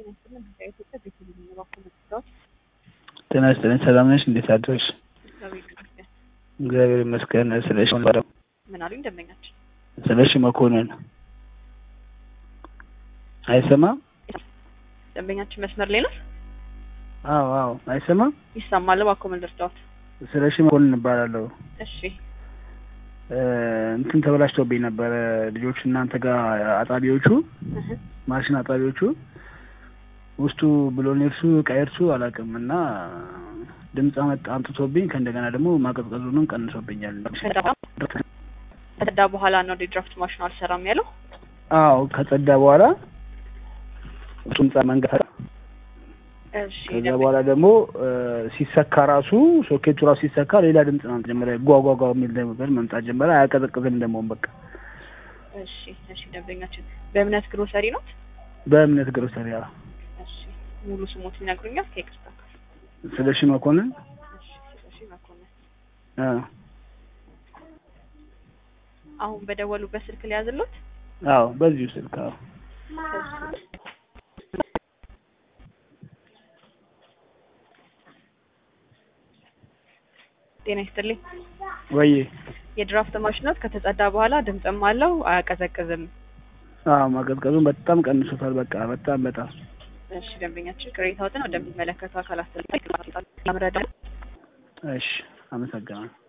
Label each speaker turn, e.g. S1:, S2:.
S1: ጤና ይስጥልኝ ሰላም ነሽ? እንዴት አደርሽ? እግዚአብሔር ይመስገን። ስለሺ
S2: ምን አሉኝ ደንበኛችን?
S1: ስለሺ መኮንን አይሰማም?
S2: ደንበኛችን መስመር ላይ ነው?
S1: አዎ አዎ፣ አይሰማም?
S2: ይሰማል። እባክዎ ምን ልርዳዎት?
S1: ስለሺ መኮንን እባላለሁ።
S2: እሺ
S1: እንትን ተበላሽቶብኝ ነበረ ልጆቹ እናንተ ጋር አጣቢዎቹ
S2: እህ፣
S1: ማሽን አጣቢዎቹ ውስጡ ብሎኔርሱ ቀየርሱ አላውቅም እና ድምፅ አመጣ አምጥቶብኝ ከእንደገና ደግሞ ማቀዝቀዙንም ቀንሶብኛል።
S2: ከጸዳ በኋላ ነው ድራፍት ማሽኑ አልሰራም ያለው።
S1: አዎ ከጸዳ በኋላ እሱም ጻ መንገድ
S2: እሺ
S1: ከዛ በኋላ ደግሞ ሲሰካ ራሱ ሶኬቱ ራሱ ሲሰካ ሌላ ድምፅ ነው ጀመረ። ጓጓጓ የሚል ነገር መምጣት ጀመረ። አያቀዘቅዝም ደግሞ በቃ
S2: እሺ እሺ። ደንበኛችን በእምነት ግሮሰሪ ነው?
S1: በእምነት ግሮሰሪ አዎ።
S2: እሺ ሙሉ ስሞት ይነግሩኛል? ከይቅርታ ጋር
S1: ስለሺ መኮንን
S2: እሺ። ስለሺ መኮንን
S1: አ
S2: አሁን በደወሉበት ስልክ ሊያዝሎት?
S1: አዎ በዚሁ ስልክ አዎ።
S2: ጤና ይስጥልኝ።
S1: ወይ
S2: የድራፍት ማሽኖት ከተጸዳ በኋላ ድምፅም አለው አያቀዘቅዝም።
S1: አዎ ማቀዝቀዙን በጣም ቀንሶታል። በቃ በጣም በጣም
S2: እሺ ደንበኛችን ቅሬታዎትን ወደሚመለከተው አካል አስተላልፋ ለምረዳ
S1: እሺ፣ አመሰግናለሁ።